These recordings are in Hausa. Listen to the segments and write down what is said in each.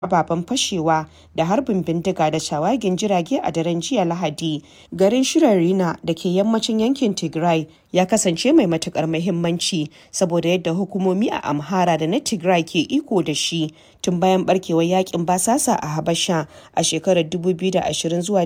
ababen fashewa da harbin bindiga da shawagin jirage a daren jiya Lahadi. Garin Shirarina da ke yammacin yankin Tigray ya kasance mai matukar muhimmanci saboda yadda hukumomi a Amhara da na Tigray ke iko da shi tun bayan barkewar yakin basasa a Habasha a shekarar 2020 zuwa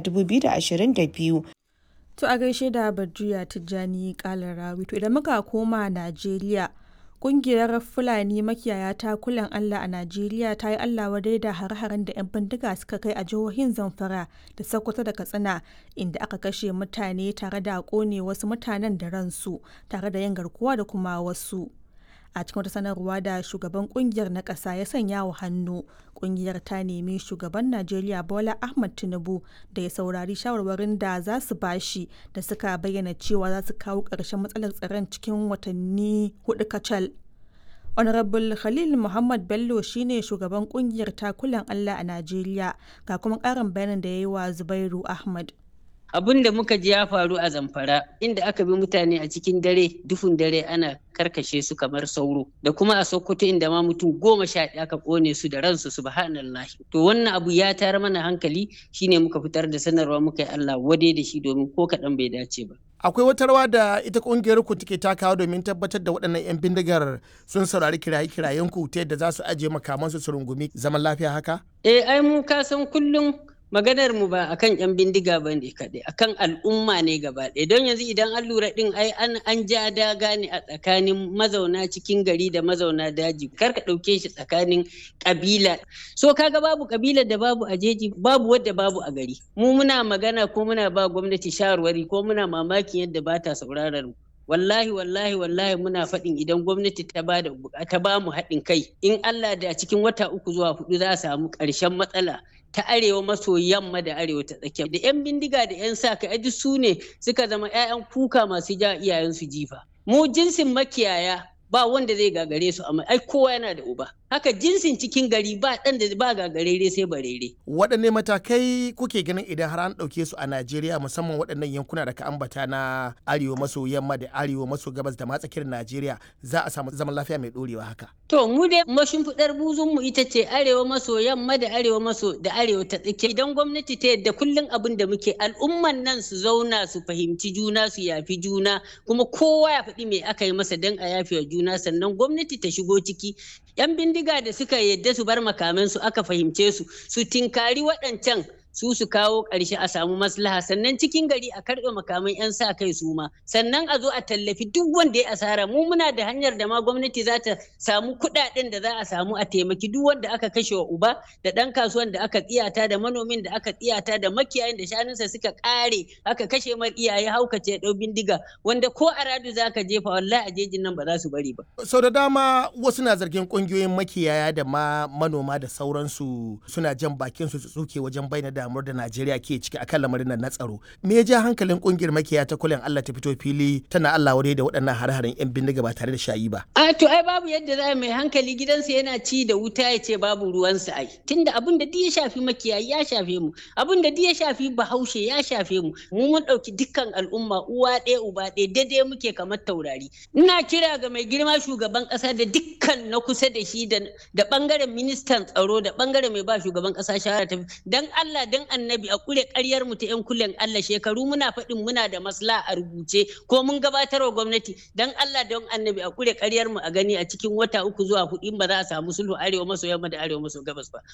2022. To a gaishe da Badriya Tijjani Kalarawi. To idan muka koma Najeriya, kungiyar Fulani makiyaya ta kulan Allah a Najeriya ta yi Allah wadai da har-haren da 'yan bindiga suka kai a jihohin Zamfara da Sokoto da Katsina inda aka kashe mutane tare da kone wasu mutanen da ransu tare da yin garkuwa da kuma wasu. a cikin wata sanarwa da shugaban kungiyar na ƙasa ya sanya wa hannu kungiyar ta nemi shugaban najeriya bola ahmad tinubu da ya saurari shawarwarin da za su bashi da suka bayyana cewa za su kawo ƙarshen matsalar tsaron cikin watanni hudu kacal honorable khalil muhammad bello shine shugaban kungiyar takulan allah a najeriya ga kuma ƙarin bayanin da ya yi wa zubairu ahmad abin da muka ji ya faru a zamfara inda aka bi mutane a cikin dare duhun dare ana karkashe su kamar sauro da kuma a sokoto inda ma mutum goma sha ɗaya aka ƙone su da ransu subhanallah to wannan abu ya tayar mana hankali shine muka fitar da sanarwa muka yi Allah wade da shi domin ko kaɗan bai dace ba akwai wata rawa da ita kungiyar ku take takawa domin tabbatar da waɗannan 'yan bindigar sun saurari kiraye-kirayen ku ta yadda za su ajiye makamansu su rungumi zaman lafiya haka eh ai mu ka san kullum maganar mu ba akan yan bindiga ba ne kaɗai akan al'umma ne gaba ɗaya don yanzu idan an lura ɗin ai an an ja daga ne a tsakanin mazauna cikin gari da mazauna daji kar ka ɗauke shi tsakanin ƙabila so kaga babu ƙabilar da babu a jeji babu wadda babu a gari mu muna magana ko muna ba gwamnati shawarwari ko muna mamakin yadda ba ta sauraron mu wallahi wallahi wallahi muna faɗin idan gwamnati ta ba da ta ba mu haɗin kai in Allah da cikin wata uku zuwa hudu za a samu ƙarshen matsala ta arewa maso yamma da arewa ta tsakiya da yan bindiga da yan sa ka duk su ne suka zama 'ya'yan kuka masu ja iyayensu jifa mu jinsin makiyaya ba wanda zai gagare su amma ai kowa yana da uba haka jinsin cikin gari ba dan da ba gagarere sai barere waɗanne matakai kuke ganin idan har an ɗauke su a Najeriya musamman waɗannan yankuna da ka ambata na arewa maso yamma da arewa maso gabas da matsakiyar Najeriya za a samu zaman lafiya mai ɗorewa haka to mu dai mashimfiɗar buzun mu ita ce arewa maso yamma da arewa maso da arewa ta tsakiya idan gwamnati ta yadda kullum abin da muke al'umman nan su zauna su fahimci juna su yafi juna kuma kowa ya faɗi me aka yi masa don a yafe wa juna sannan gwamnati ta shigo ciki yan bindiga da suka yadda su bar makamansu aka fahimce su su tinkari waɗancan su su kawo ƙarshe a samu maslaha sannan cikin gari a karɓe makaman 'yan sa kai su ma sannan a zo a tallafi duk wanda ya asara mu muna da hanyar da ma gwamnati za ta samu kuɗaɗen da za a samu a taimaki duk wanda aka kashe wa uba da ɗan kasuwan da aka tsiyata da manomin da aka tsiyata da makiyayin da shanunsa suka ƙare aka kashe mar iyaye haukace ɗau bindiga wanda ko a radu za ka jefa wallahi a jejin nan ba za su bari ba. sau da dama wasu na zargin ƙungiyoyin makiyaya da ma manoma da sauransu suna jan bakin su tsuke wajen bayyana da damuwar da Najeriya ke ciki akan lamarin nan na tsaro. Me ya ja hankalin kungiyar makiya ta kulen Allah ta fito fili tana Allah wadai da waɗannan hare-haren 'yan bindiga ba tare da shayi ba. A to ai babu yadda za mai hankali gidansa yana ci da wuta ya ce babu ruwansa ai. Tunda abin da ya shafi makiyayi ya shafe mu, abin da ya shafi bahaushe ya shafe mu. Mu mun ɗauki dukkan al'umma uwa ɗaya uba ɗaya daidai muke kamar taurari. Ina kira ga mai girma shugaban ƙasa da dukkan na kusa da shi da ɓangaren ministan tsaro da ɓangaren mai ba shugaban ƙasa shawara ta dan Allah dan annabi a kure karyar mu ta yan kulen Allah shekaru muna faɗin muna da masla a rubuce ko mun gabatar wa gwamnati dan Allah don annabi a kure karyar mu a gani a cikin wata uku zuwa hudu ba za a samu sulhu arewa maso yamma da arewa maso gabas ba.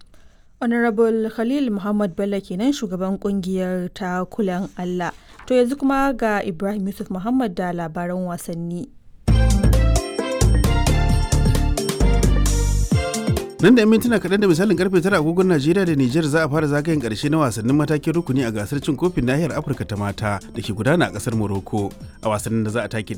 Honorable Khalil Muhammad Bello kenan shugaban kungiyar ta kulan Allah. To yanzu kuma ga Ibrahim Yusuf Muhammad da labaran wasanni. nan da 'yan mintuna kaɗan da misalin karfe tara agogon najeriya da nijar za a fara zagayen ƙarshe na wasannin matakin rukuni a gasar cin kofin nahiyar afirka ta mata da ke gudana a ƙasar morocco a wasannin da za a take